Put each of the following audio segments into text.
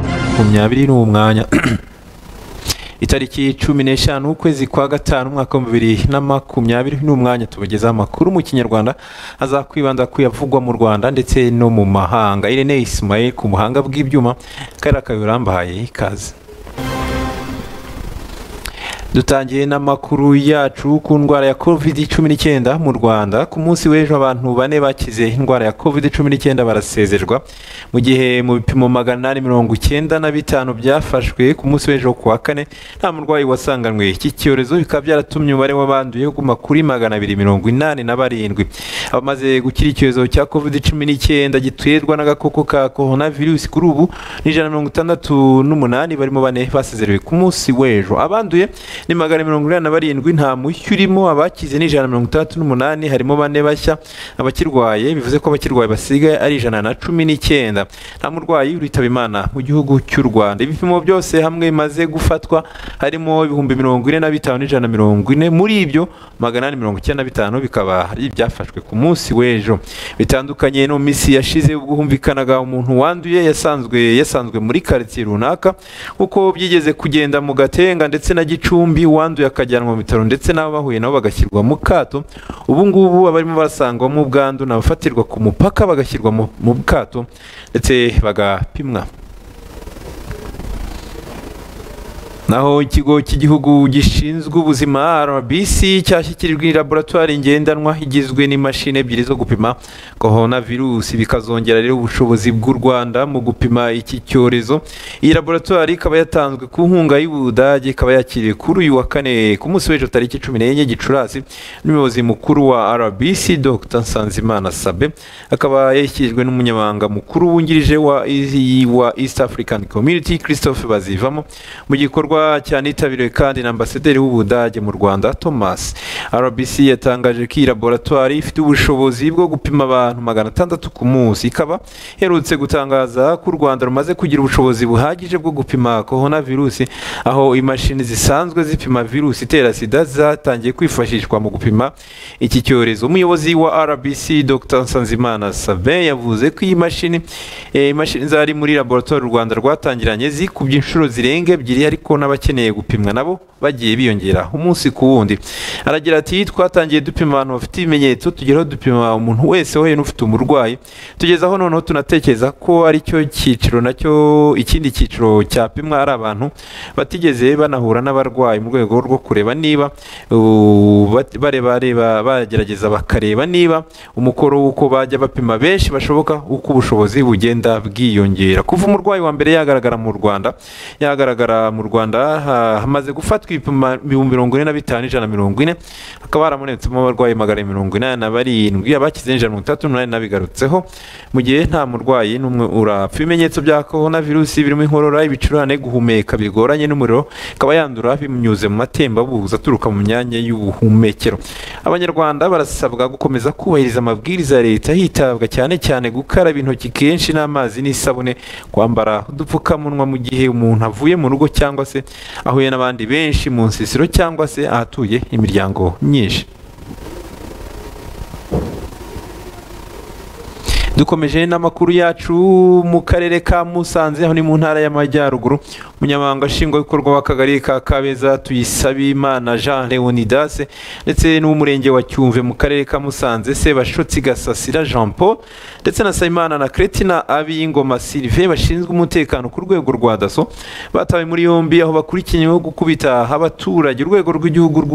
makumyabiri ni umwanya itariki cumi n'eshanu ukwezi kwa gatanu umwaka w'ibihumbi bibiri na makumyabiri n'umwanya tubagezaho amakuru mu kinyarwanda azakwibanda ku yavugwa mu rwanda ndetse no mu mahanga irene isimaye ku buhanga bw'ibyuma kariya kabirambahaye ikaze dutangiye n'amakuru yacu ku ndwara ya covid cumi n'icyenda mu rwanda ku munsi w'ejo abantu bane bakize indwara ya covid cumi n'icyenda barasezerwa mu gihe mu bipimo magana ane mirongo icyenda na bitanu byafashwe ku munsi w'ejo ku wa kane nta murwayi wasanganywe iki cyorezo bikaba byaratumye umubare w'abanduye uguma kuri magana abiri mirongo inani na barindwi abamaze gukira icyorezo cya covid cumi n'icyenda giterwa n'agakoko ka korona virusi kuri ubu ni ijana na mirongo itandatu n'umunani barimo bane basezerewe ku munsi w'ejo abanduye ni magana mirongo inani na barindwi nta mushyu urimo abakize ni ijana na mirongo itandatu n'umunani harimo bane bashya abakirwaye bivuze ko abakirwaye basigaye ari ijana na cumi n'icyenda nta murwayi uritaba imana mu gihugu cy'u rwanda ibipimo byose hamwe bimaze gufatwa harimo ibihumbi mirongo ine na bitanu n'ijana na mirongo ine muri ibyo magana ane mirongo icyenda na bitanu bikaba ari ibyafashwe ku munsi w'ejo bitandukanye no mu minsi yashize ubwo humvikanaga umuntu wanduye yasanzwe yasanzwe muri karitsiye runaka kuko byigeze kugenda mu gatenga ndetse na gicumbi wanduye akajyanwa mu bitaro ndetse n'abo bahuye nabo bagashyirwa mu kato ubu ngubu abarimo basangwamo ubwandu ni abafatirwa ku mupaka bagashyirwa mu kato ndetse bagapimwa naho ikigo cy'igihugu gishinzwe ubuzima rbc cyashyikirijwe laboratwari ngendanwa igizwe n'imashini ebyiri zo gupima korona virusi bikazongera rero ubushobozi bw'u rwanda mu gupima iki cyorezo iyi laboratwari ikaba yatanzwe ku nkunga y'ubudage ikaba yakiriwe kuri uyu wa kane ku munsi w'ejo tariki cumi n'enye gicurasi n'umuyobozi mukuru wa rbc dr nsanzimana sabe akaba yashyikirijwe n'umunyamabanga mukuru wungirije wa east african community christophe bazivamo mu gikorwa gikorwa cyanitabiriwe kandi na ambasaderi w'ubudage mu rwanda thomas rbc yatangaje ko iyi laboratwari ifite ubushobozi bwo gupima abantu magana atandatu ku munsi ikaba iherutse gutangaza ko u rwanda rumaze kugira ubushobozi buhagije bwo gupima korona virusi aho imashini zisanzwe zipima virusi itera sida zatangiye kwifashishwa mu gupima iki cyorezo umuyobozi wa rbc dr nsanzimana savin yavuze ko iyi mashini imashini zari muri laboratwari u rwanda rwatangiranye zikubye inshuro zirenga ebyiri ariko n'abakeneye gupimwa nabo bagiye biyongera umunsi ku wundi aragira ati twatangiye dupima abantu bafite ibimenyetso tugeraho dupima umuntu wese wowe n'ufite umurwayi tugeze aho noneho tunatekereza ko aricyo cyiciro nacyo ikindi cyiciro cyapimwa ari abantu batigeze banahura n'abarwayi mu rwego rwo kureba niba bareba bagerageza bakareba niba umukoro w'uko bajya bapima benshi bashoboka uko ubushobozi bugenda bwiyongera kuva umurwayi wa mbere yagaragara mu rwanda yagaragara mu rwanda rwanda hamaze gufatwa ibipimo mirongo ine na bitanu ijana mirongo ine hakaba haramuretsemo abarwayi magana mirongo inani na barindwi abakize ijana mirongo itandatu n'umunani n'abigarutseho mu gihe nta murwayi n'umwe urapfa ibimenyetso bya korona virusi birimo inkorora ibicurane guhumeka bigoranye n'umuriro ikaba yandura binyuze mu matembabuzi aturuka mu myanya y'ubuhumekero abanyarwanda barasabwa gukomeza kubahiriza amabwiriza ya leta hitabwa cyane cyane gukaraba intoki kenshi n'amazi n'isabune kwambara udupfukamunwa mu gihe umuntu avuye mu rugo cyangwa cyangwa se ahuye n'abandi benshi mu nsisiro cyangwa se ahatuye imiryango myinshi dukomeje n'amakuru yacu mu karere ka musanze aho ni mu ntara y'amajyaruguru umunyamabanga nshingwabikorwa w'akagari ka kabeza tuyisabimana jean leonidase ndetse n'uw'umurenge wa cyumve mu karere ka musanze sebashotsi gasasira jean paul ndetse na sayimana na cretina ab'ingoma silive bashinzwe umutekano ku rwego rwa daso batawe muri yombi aho bakurikiyeho gukubita abaturage urwego rw'igihugu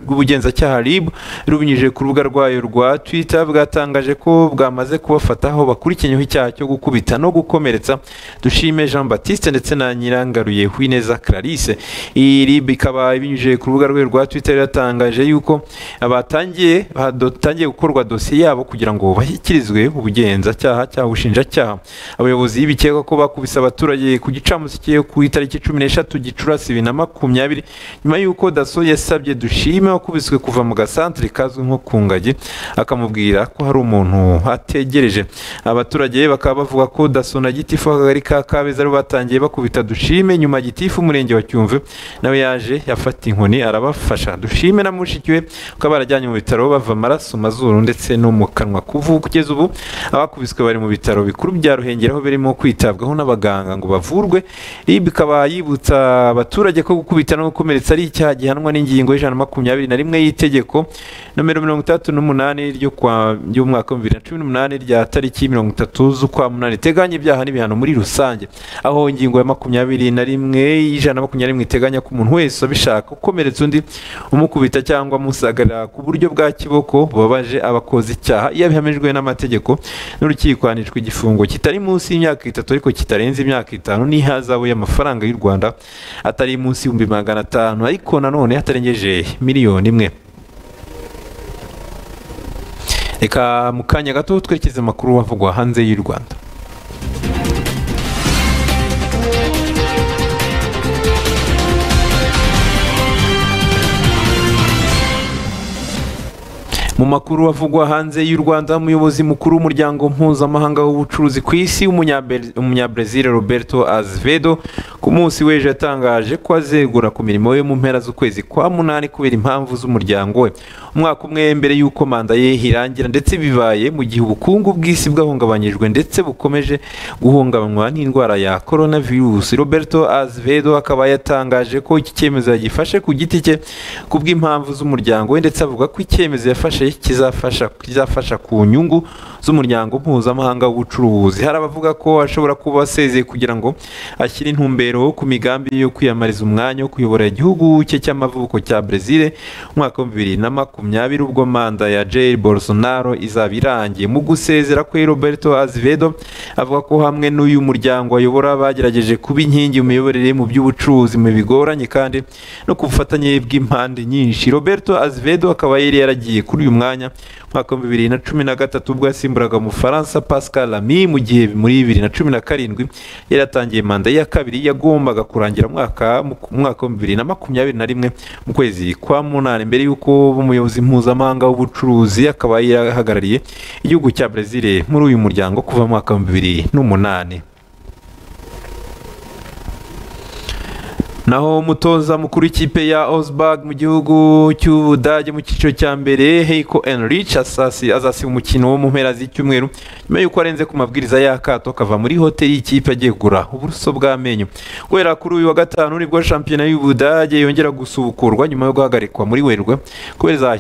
rw'ubugenzacyaha rib rubinyujije ku rubuga rwayo rwa twitter bwatangaje ko bwa bamaze kubafata aho bakurikiyeho icyaha cyo gukubita no gukomeretsa dushime jean batiste ndetse na nyirangaruye wineza clarisse iyi rib ikaba ibinyujije ku rubuga rwe rwa twitter yatangaje yuko batangiye batangiye gukorwa dosiye yabo kugira ngo bashyikirizwe ubugenzacyaha cyangwa ubushinjacyaha abayobozi bikekwa ko bakubise abaturage ku gicamunsi cyo ku itariki cumi n'eshatu gicurasi bibiri na makumyabiri nyuma y'uko daso yasabye dushime wakubiswe kuva mu gasantere kazwi nko ku ngagi akamubwira ko hari umuntu ategereje abaturage bakaba bavuga ko daso na gitifu akagari ka kabeza aribo batangiye bakubita arakubita dushime nyuma gitifu umurenge wa cyumve nawe yaje yafata inkoni arabafasha dushime na mushiki we kuko barajyanye mu bitaro bava amaraso mazuru ndetse no mu kanwa kuvu kugeza ubu abakubiswe bari mu bitaro bikuru bya ruhengeri aho birimo kwitabwaho n'abaganga ngo bavurwe rib ikaba yibutsa abaturage ko gukubita no gukomeretsa ari icyaha gihanwa n'ingingo y'ijana na makumyabiri na rimwe y'Itegeko nomero mirongo itandatu n'umunani ryo kwa ry'umwaka wa bibiri na cumi n'umunani rya tariki mirongo itatu z'ukwa munani iteganya ibyaha n'ibihano muri rusange aho ingingo ya makumyabiri na rimwe y'ijana na makumyabiri rimwe iteganya ko umuntu wese abishaka gukomeretsa undi umukubita cyangwa amusagarira ku buryo bwa kiboko bubabaje abakoze icyaha iyo abihamijwe n'amategeko n'urukiko hanishwa igifungo kitari munsi y'imyaka itatu ariko kitarenze imyaka itanu n'ihazabu y'amafaranga y'u rwanda atari munsi y'ibihumbi magana atanu ariko nanone hatarengeje miliyoni imwe reka mu kanya gato twerekeze amakuru avugwa hanze y'u rwanda mu makuru avugwa hanze y'u rwanda umuyobozi mukuru w'umuryango mpuzamahanga w'ubucuruzi ku isi umunyabrazil roberto azevedo ku munsi w'ejo yatangaje ko azegura ku mirimo ye mu mpera z'ukwezi kwa munani kubera impamvu z'umuryango we umwaka umwe mbere y'uko manda ye irangira ndetse bibaye mu gihe ubukungu bw'isi bwahungabanyijwe ndetse bukomeje guhungabanywa n'indwara ya coronavirus roberto azevedo akaba yatangaje ko iki cyemezo yagifashe ku giti cye ku bw'impamvu z'umuryango we ndetse avuga ko icyemezo yafashe kizafasha kizafasha ku nyungu z'umuryango mpuzamahanga w'ubucuruzi hari abavuga ko ashobora kuba asezeye kugira ngo ashyire intumbero ku migambi yo kwiyamariza umwanya wo kuyobora igihugu cye cy'amavuko cya brezil umwaka wa bibiri na makumyabiri ubwo manda ya jair bolsonaro izaba irangiye mu gusezera kwe roberto azevedo avuga ko hamwe n'uyu muryango ayobora bagerageje kuba inkingi mu miyoborere mu by'ubucuruzi mu bigoranye kandi no ku bufatanye bw'impande nyinshi roberto azevedo akaba yari yaragiye kuri uyu mwanya mwaka wa bibiri na cumi na gatatu ubwo yasimburaga umufaransa pascal ami mu gihe muri bibiri na cumi na karindwi yari yatangiye manda ya kabiri yagombaga kurangira mwaka mwaka wa bibiri na makumyabiri na rimwe mu kwezi kwa munani mbere y'uko umuyobozi mpuzamahanga w'ubucuruzi akaba yahagarariye igihugu cya brezil muri uyu muryango kuva mu mwaka wa bibiri n'umunani naho umutoza mukuru w'ikipe ya Osberg mu gihugu cy'Ubudage mu cyiciro cya mbere Heiko Enrich azasiba umukino wo mu mpera z'icyumweru nyuma y'uko arenze ku mabwiriza y'akato akava muri hoteli y'ikipe agiye kugura uburuso bw'amenyo guhera kuri uyu wa gatanu nibwo shampiyona y'Ubudage yongera gusubukurwa nyuma yo guhagarikwa muri Werurwe kubera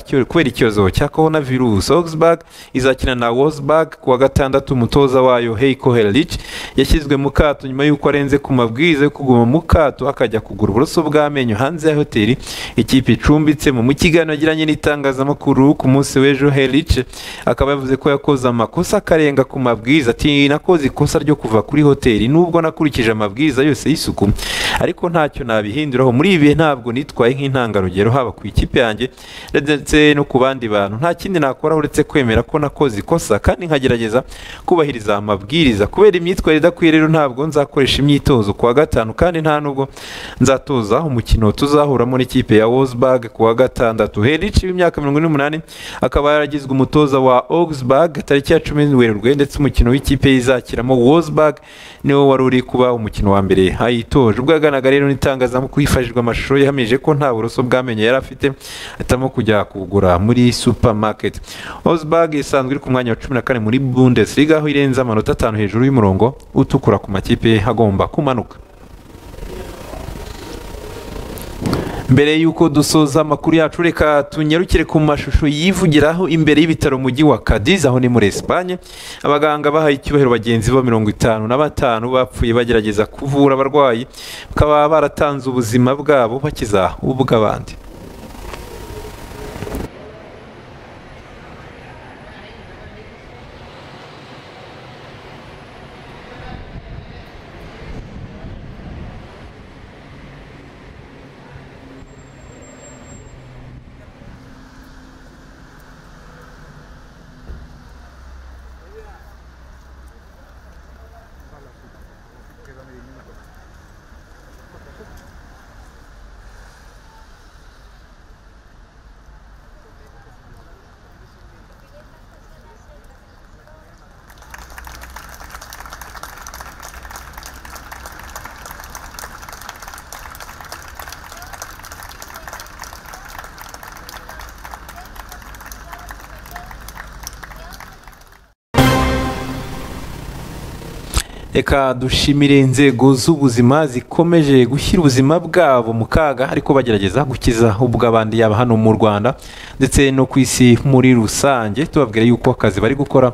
icyorezo cya coronavirus Osberg izakina na Wolfsburg ku wa gatandatu umutoza wayo Heiko Enrich yashyizwe mu kato nyuma y'uko arenze ku mabwiriza yo kuguma mu kato akajya ku kugura uburoso bw'amenyo hanze ya hoteli ikipe icumbitsemo mu kiganiro yagiranye n'itangazamakuru ku munsi w'ejo herice akaba yavuze ko yakoze amakosa akarenga ku mabwiriza ati nakoze ikosa ryo kuva kuri hoteli nubwo nakurikije amabwiriza yose y'isuku ariko ntacyo nabihinduraho muri ibi ntabwo nitwaye nk'intangarugero haba ku ikipe yanjye ndetse no ku bandi bantu nta kindi nakora uretse kwemera ko nakoze ikosa kandi nkagerageza kubahiriza amabwiriza kubera imyitwarire idakwiye rero ntabwo nzakoresha imyitozo ku wa gatanu kandi nta nubwo nzatoza umukino tuzahuramo n'ikipe ya Wolfsburg ku wa gatandatu Henrich w'imyaka mirongo n'umunani akaba yaragizwe umutoza wa Augsburg tariki ya cumi Werurwe ndetse umukino w'ikipe yizakiramo Wolfsburg niwo wari uri kuba umukino wa mbere ayitoje ubwo yaganaga rero n'itangazamakuru hifashishijwe amashusho yahamije ko nta buroso bw'amenyo yari afite ahitamo kujya kugura muri supermarket Augsburg isanzwe iri ku mwanya wa cumi na kane muri Bundesliga aho irenze amanota atanu hejuru y'umurongo utukura ku makipe agomba kumanuka mbere y'uko dusoza amakuru yacu reka tunyarukire ku mashusho yivugiraho imbere y'ibitaro mujyi wa Cadiz aho ni muri Espagne abaganga bahaye icyubahiro bagenzi bo mirongo itanu na batanu bapfuye bagerageza kuvura abarwayi bakaba baratanze ubuzima bwabo bakiza ubw'abandi reka dushimire inzego z'ubuzima zikomeje gushyira ubuzima bwabo mu kaga ariko bagerageza gukiza ubw'abandi yaba hano mu rwanda ndetse no ku isi muri rusange tubabwira yuko akazi bari gukora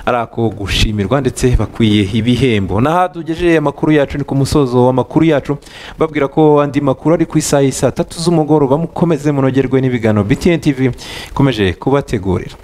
ari ako gushimirwa ndetse bakwiye ibihembo n'aha tugejeje amakuru yacu ni ku musozo w'amakuru yacu babwira ko andi makuru ari ku isaha y'i saa tatu z'umugoroba mukomeze munogerwe n'ibiganiro btn tv ikomeje kubategurira